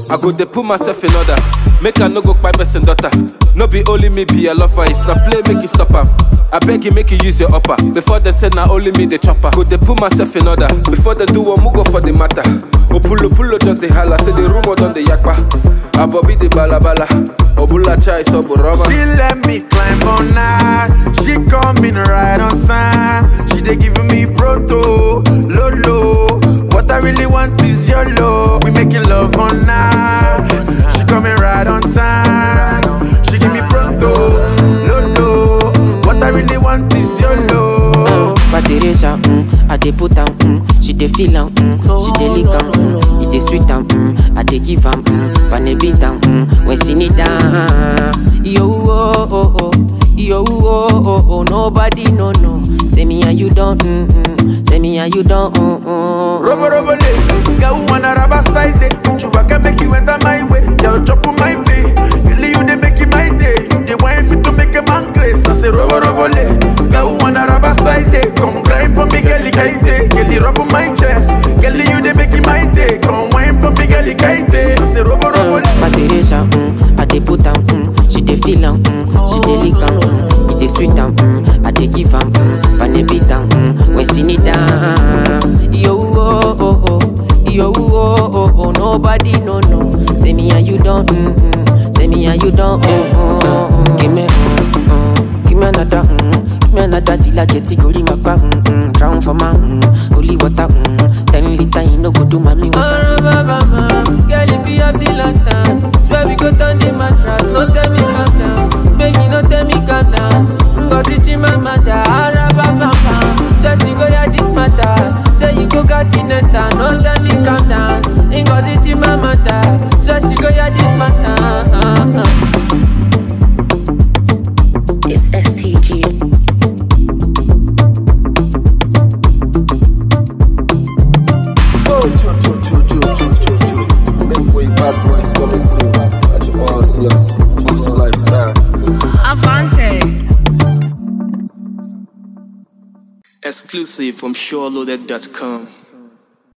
I go dey put myself in order. Make I no go kpai person daughter. No be only me be a lover. If na play, make you stop am. I beg you, make you use your upper. Before they say na only me the chopper. Go dey put myself in order. Before they do one, go for the matter. Opulo pulo just the holla. Say the rumor done the yakpa. Abobi the balabala. Obula chai so rubber. She let me climb on night. She coming right on time. She they giving me proto, lolo. What I really want is your love. We making love on night. She coming right on time. She give me proto, lolo. What I really want is your love. But Teresa, mm, I dey put am, mm, she dey feel am, mm, she dey lick am, mm, it dey sweet am, mm, I dey give am, mm, pane beat am, mm, when she need am. Yo, oh, oh, oh, yo, oh, oh, oh, nobody no no. Say me and you don't, mm, mm, say me and you don't, mm, mm. Robo robo le, girl wanna rubber style day. You can make you enter my way, girl chop on my day. Really you they make it my day. You they want fit to make a man grace. I say robo robo le, girl wanna rubber style day. Come grind for me, girl kaite. Girl rub on my chest, girl you they make it my day. Come wine for me, girl kaite. I say robo robo le. But Teresa, mm, I dey put am, mm, she dey feel am, mm, she dey lick am, mm, it dey sweet am, mm, I dey give am, mm, pane beat am, mm, when she need am. Yo, oh, oh, oh, yo, oh, oh, oh, nobody no no. Say me and you don't, mm, mm, say me and you don't, mm, mm, mm, give me, mm, mm, give me another, mm, give me another till I get it, go my back, mm, mm, drown for my, mm, holy water, mm, ten liter, you no go do mommy water. Girl, if you have the lantern, swear we go turn the mattress. No tell me calm down, baby, no tell me calm down. Ngozi Chimamanda, Arababa, swear she go hear this matter. Say you go got in a town, no tell me calm down. Ngozi Chimamanda, swear she go hear this matter. It's STG. Oh, cho, cho, cho, cho, cho, cho, cho. Make way, bad boys coming through. At your all slots. Jesus lifestyle. Avante. Exclusive from SureLoaded.com.